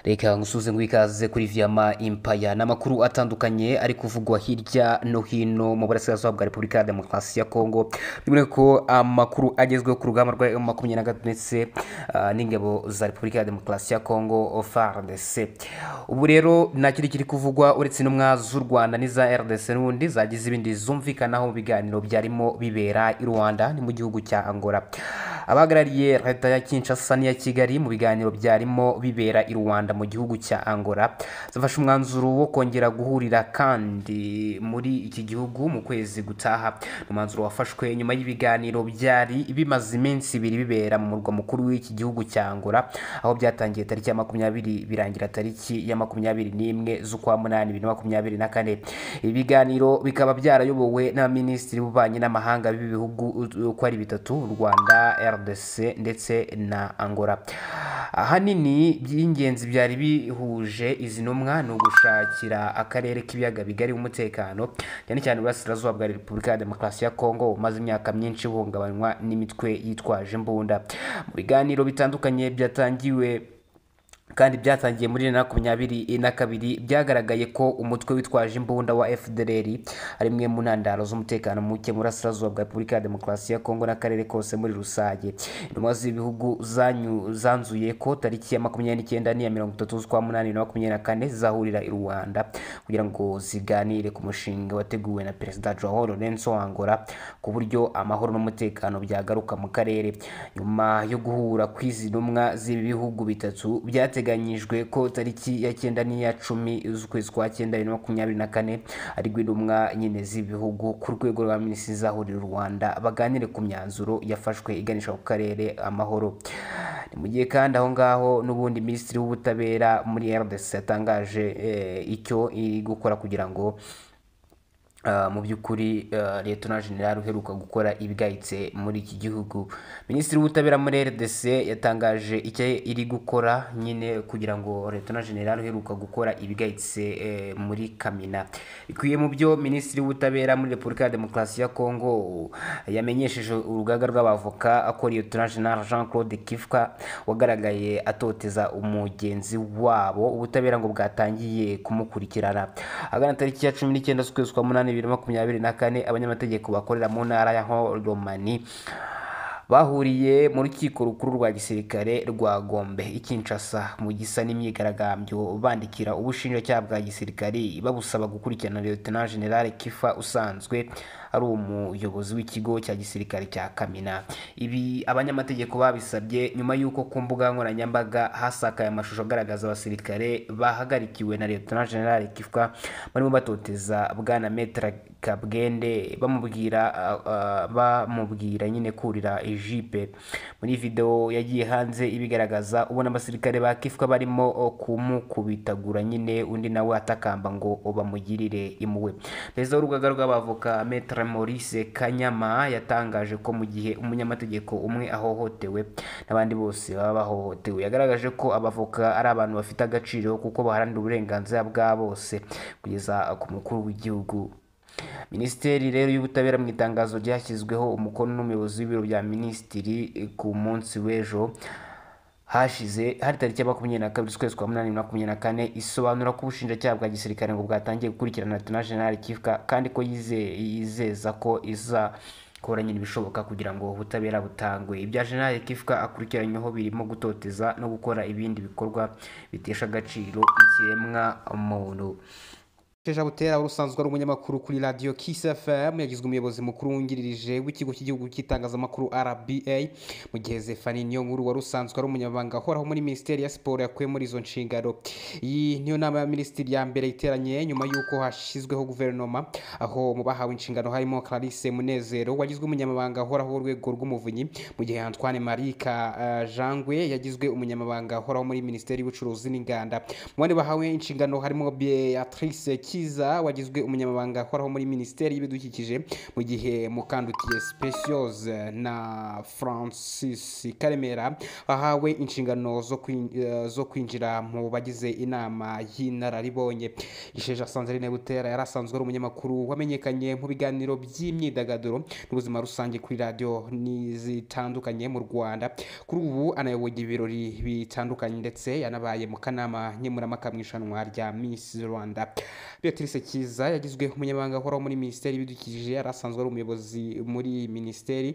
reka nsuze ngo ikaze kuri viyama impaya ni amakuru atandukanye ari kuvugwa hirya no hino mu burasirazuba bwa repubulika ya demokarasi ya kongo biboneka ko amakuru agezweho ku rugamba rwa makumyabiri na gatatu ndetse uh, n'ingabo za repubulika ya demokarasi ya kongo fardc ubu rero nta kindi kiri kuvugwa uretse intumwa z'u rwanda n'iza rdc n'ubundi zagize ibindi zumvikanaho mu biganiro byarimo bibera i rwanda ni mu gihugu cya angola abahagarariye leta ya kinshasa n'iya kigali mu biganiro byarimo bibera i rwanda mu gihugu cya angola zafashe umwanzuro wo kongera guhurira kandi muri iki gihugu mu kwezi gutaha umwanzuro wafashwe nyuma y'ibiganiro byari bimaze iminsi ibiri bibera mu murwa mukuru w'iki gihugu cya angola aho byatangiye tariki ya makumyabiri birangira tariki ya makumyabiri n'imwe z'ukwa munani bibiri na makumyabiri na kane ibi biganiro bikaba byarayobowe n'abaminisitiri b'ububanyi n'amahanga b'ibihugu uko ari bitatu u rwanda rdc ndetse na angola ahanini by'ingenzi byari bihuje izi ntumwa ni ugushakira akarere k'ibiyaga bigari umutekano cyane cyane uburasirazuba bwa repubulika ya demokarasi ya kongo umaze imyaka myinshi buhungabanywa n'imitwe yitwaje imbunda mu biganiro bitandukanye byatangiwe kandi byatangiye muri bibiri na makumyabiri na kabiri byagaragaye ko umutwe witwaje imbunda wa fdr ari imwe mu ntandaro z'umutekano muke mu burasirazuba bwa repubulika ya demokarasi ya kongo n'akarere kose muri rusange intumwa z'ibihugu zanzuye ko tariki ya makumyabiri n'icyenda n'iya mirongo itatu z'ukwa munani na makumyabiri na kane zizahurira i rwanda kugira ngo ziganire ku mushinga wateguwe na perezida joao lorenzo angola ku buryo amahoro n'umutekano byagaruka mu karere nyuma yo guhura kw'izi ntumwa z'ibi bihugu bitatu byateye byateganyijwe ko tariki ya cyenda n'iya cumi z'ukwezi kwa cyenda bibiri na makumyabiri na kane ariko intumwa nyine z'ibihugu ku rwego rwa minisitiri izahurira u rwanda baganire ku myanzuro yafashwe iganisha ku karere amahoro ni mu gihe kandi aho ngaho n'ubundi minisitiri w'ubutabera muri rdc yatangaje icyo iri gukora kugira ngo mu by'ukuri leta generale uheruka gukora ibigayitse muri iki gihugu minisitiri w'ubutabera muri rdc yatangaje icyo iri gukora nyine kugira ngo leta generale uheruka gukora ibigayitse muri kamina bikwiye mu byo minisitiri w'ubutabera muri repubulika ya demokarasi ya kongo yamenyesheje urugaga rw'abavoka akora leta generale jean claude kifwa wagaragaye atoteza umugenzi wabo ubutabera ngo bwatangiye kumukurikirana ahagana tariki ya cumi n'icyenda z'ukwezi kwa munani bibiri na makumyabiri na kane abanyamategeko bakorera mu ntara ya horomani bahuriye mu rukiko rukuru rwa gisirikare rwa gombe i kinshasa mu gisa n'imyigaragambyo bandikira ubushinjacyaha bwa gisirikare babusaba gukurikirana leta generale kifa usanzwe ari umuyobozi w'ikigo cya gisirikare cya kamina ibi abanyamategeko babisabye nyuma y'uko ku mbuga nkoranyambaga hasakaye amashusho agaragaza abasirikare bahagarikiwe na leta generale kifa barimo batoteza bwana metra kabwende bamubwira bamubwira nyine kurira jipe muri videwo yagiye hanze ibigaragaza ubona abasirikare ba kifwa barimo kumukubitagura nyine undi nawe atakamba ngo bamugirire impuhwe perezida w'urugaga rw'abavoka metra maurice kanyama yatangaje ko mu gihe umunyamategeko umwe ahohotewe n'abandi bose baba bahohotewe yagaragaje ko abavoka ari abantu bafite agaciro kuko baharanira uburenganzira bwa bose kugeza ku mukuru w'igihugu minisiteri rero y'ubutabera mu itangazo ryashyizweho umukono n'umuyobozi w'ibiro bya minisitiri ku munsi w'ejo hashize hari tariki ya makumyabiri na kabiri ukwezi kwa munani makumyabiri na kane isobanura ko ubushinjacyaha bwa gisirikare ngo bwatangiye gukurikirana na generale kifuka kandi ko yizeza ko iza kora nyine ibishoboka kugira ngo ubutabera butangwe ibya generale kifuka akurikiranyweho birimo gutoteza no gukora ibindi bikorwa bitesha agaciro ikiremwa muntu Sheja Butera urusanzwe ari umunyamakuru kuri Radio Kiss FM yagizwe umuyobozi mukuru wungirije w'ikigo cy'igihugu cy'itangazamakuru RBA mu gihe Zephanie Niyonkuru wari usanzwe ari umunyamabanga uhoraho muri Minisiteri ya Siporo yakuye muri izo nshingano. Iyi niyo nama ya minisitiri ya mbere iteranye nyuma y'uko hashyizweho guverinoma aho mu bahawe inshingano harimo Clarisse Munezero wagizwe umunyamabanga uhoraho w'urwego rw'umuvunyi mu gihe Antoine Marika uh, Jangwe yagizwe umunyamabanga uhoraho muri Minisiteri y'ubucuruzi n'inganda. Mu bandi bahawe inshingano harimo Beatrice cyiza wagizwe umunyamabanga uhoraho muri minisiteri y'ibidukikije mu gihe mukandutiye speciose na francis karemera wahawe inshingano zo kwin- eh, zo kwinjira mu bagize inama y'inararibonye gisheje asanzarine butera yari asanzwe ari umunyamakuru wamenyekanye mu biganiro by'imyidagaduro n'ubuzima rusange kuri radiyo ni zitandukanye mu rwanda kuri ubu anayoboye ibirori bitandukanye ndetse yanabaye mu kanama nkemuramaka mu irushanwa rya miss rwanda beatrice kiza yagizwe umunyamabanga uhoraho muri minisiteri y'ibidukikije yari asanzwe ari umuyobozi muri iyi minisiteri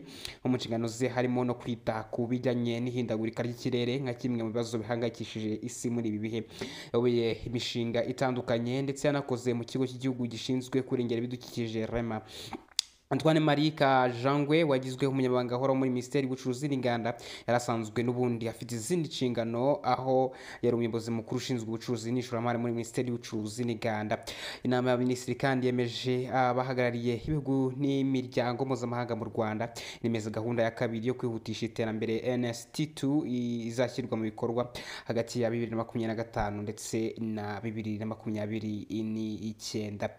no mu nshingano ze harimo no kwita ku bijyanye n'ihindagurika ry'ikirere nka kimwe mu bibazo bihangayikishije isi muri ibi bihe yayoboye imishinga itandukanye ndetse yanakoze mu kigo cy'igihugu gishinzwe kurengera ibidukikije rema Antoine Marika Jangwe wagizwe umunyamabanga uhoraho muri minisiteri y'ubucuruzi n'inganda yari asanzwe n'ubundi afite izindi nshingano aho yari umuyobozi mukuru ushinzwe ubucuruzi n'ishoramari muri minisiteri y'ubucuruzi n'inganda inama y'abaminisitiri kandi yemeje abahagarariye ibihugu n'imiryango mpuzamahanga mu rwanda nemeza gahunda ya kabiri yo kwihutisha iterambere nst2 izashyirwa mu bikorwa hagati ya bibiri na makumyabiri na gatanu ndetse na bibiri na makumyabiri n'icyenda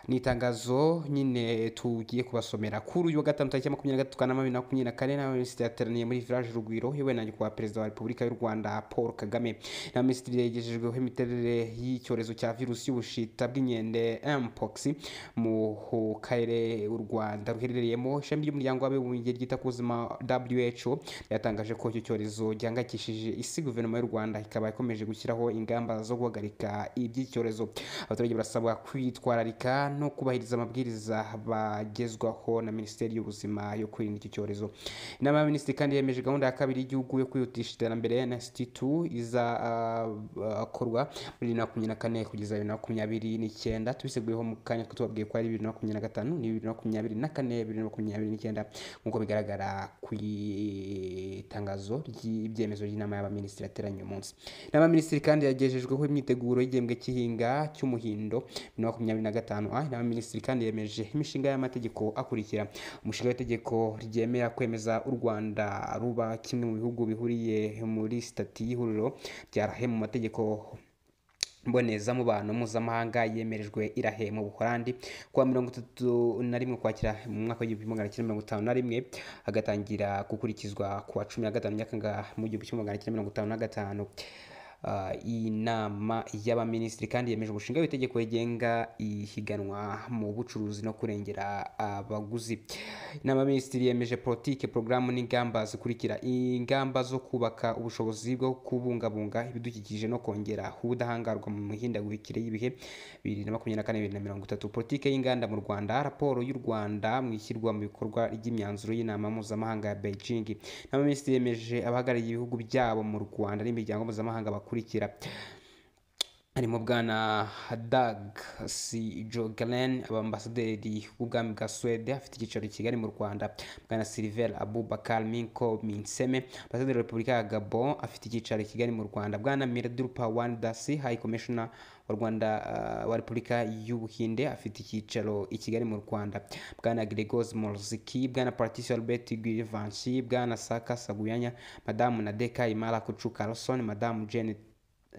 ni itangazo nyine tugiye kubasomera kuri uyu wa gatanu tariki ya makumyabiri na gatatu kanama bibiri na makumyabiri na kane inama minisitiri yateraniye muri village rugwiro yewe na nyakubahwa perezida wa repubulika y'u rwanda paul kagame inama minisitiri yagejejweho imiterere y'icyorezo cya virusi y'ubushita bw'inkende mpox mu karere u rwanda ruherereyemo ishami ry'umuryango w'abibumbye ryita ku buzima who ryatangaje ko icyo cyorezo gihangayikishije isi guverinoma y'u rwanda ikaba ikomeje gushyiraho ingamba zo guhagarika iby'icyorezo abaturage barasabwa kwitwararika no kubahiriza amabwiriza bagezwaho na minisiteri y'ubuzima yo kwirinda iki cyorezo inama y'abaminisitiri kandi yemeje gahunda ya kabiri y'igihugu yo kwihutisha iterambere nst2 izakorwa muri bibiri na makumyabiri na kane kugeza bibiri na makumyabiri n'icyenda tubiseguyeho mu kanya two tubabwiye ko ari bibiri na makumyabiri na gatanu ni bibiri na makumyabiri na kane bibiri na makumyabiri n'icyenda nk'uko bigaragara ku itangazo ry'ibyemezo by'inama y'abaminisitiri yateranye uyu munsi inama y'abaminisitiri kandi yagejejweho imyiteguro y'igihembwe cy'ihinga cy'umuhindo bibiri na makumyabiri na gatanu inama y'abaminisitiri kandi yemeje imishinga y'amategeko akurikira umushinga w'itegeko ryemera kwemeza u rwanda ruba kimwe mu bihugu bihuriye muri sitati y'ihuriro rya rahe mu mategeko mbonezamubano mpuzamahanga yemerejwe irahe mu buholandi kuwa mirongo itatu na rimwe ukwakira mu mwaka w'igihumbi magana cyenda mirongo itanu na rimwe hagatangira gukurikizwa kuwa cumi na gatanu nyakanga mu gihumbi kimwe magana cyenda mirongo itanu na gatanu Ah, iyi nama y'abaminisitiri kandi yemeje umushinga w'itegeko rigenga ihiganwa mu bucuruzi no kurengera abaguzi inama y'abaminisitiri yemeje politike porogaramu n'ingamba zikurikira ingamba zo kubaka ubushobozi bwo kubungabunga ibidukikije no kongera ubudahangarwa mu mihindagurikire y'ibihe bibiri na makumyabiri na kane bibiri na mirongo itatu politike y'inganda mu rwanda raporo y'u rwanda mu ishyirwa mu bikorwa ry'imyanzuro y'inama mpuzamahanga ya beijing inama y'abaminisitiri yemeje abahagarariye ibihugu byabo mu rwanda n'imiryango mpuzamahanga bakurikira harimo bwana dag si jogelen abambasaderi w'ubwami bwa suwede afite icyicaro i kigali mu rwanda bwana silver abubakar minko minseme ambasaderi wa repubulika ya gabon afite icyicaro i kigali mu rwanda bwana miradur pawan dasi high commissioner wa rwanda ah, wa repubulika y'ubuhinde afite icyicaro i kigali mu rwanda bwana gregos morziki bwana patricia albert guivanci bwana saka saguyanya madamu nadeka imara kucu carlson madamu jane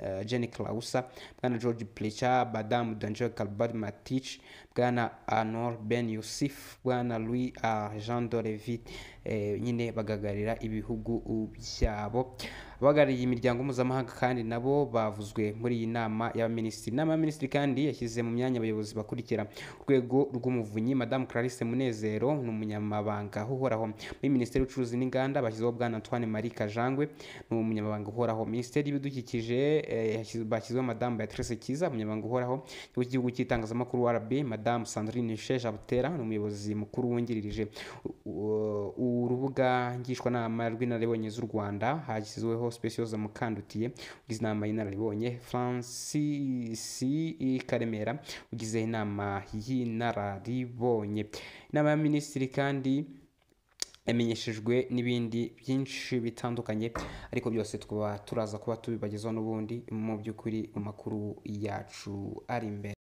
eh, jenny clausa bwana george plecha madamu dangel calbert matich bwana anor ben yusuf bwana louis uh, jean dorevi eh, nyine bagaragarira ibihugu byabo abahagarariye imiryango mpuzamahanga kandi nabo bavuzwe muri iyi nama y'abaminisitiri inama y'abaminisitiri kandi yashyize mu myanya abayobozi bakurikira urwego rw'umuvunyi madamu clarisse munezero ni umunyamabanga uhoraho muri minisiteri y'ubucuruzi n'inganda bashyizeho bwana antoine marie kajangwe ni umunyamabanga uhoraho minisiteri y'ibidukikije eh, yashyiz- bashyizweho madamu beatrice kiza umunyamabanga uhoraho ikigo cy'igihugu cy'itangazamakuru rb madamu sandrine sheja butera ni umuyobozi mukuru wungirije u- u- urubuga ngishwanama rw'inararibonye z'u rwanda hashyizweho speciose mukandutiye ugize inama y'inararibonye francis karemera ugize inama y'inararibonye inama ya minisitiri kandi yamenyeshejwe n'ibindi byinshi bitandukanye ariko byose tukaba turaza kuba tubibagezaho n'ubundi mu by'ukuri mu makuru yacu ari imbere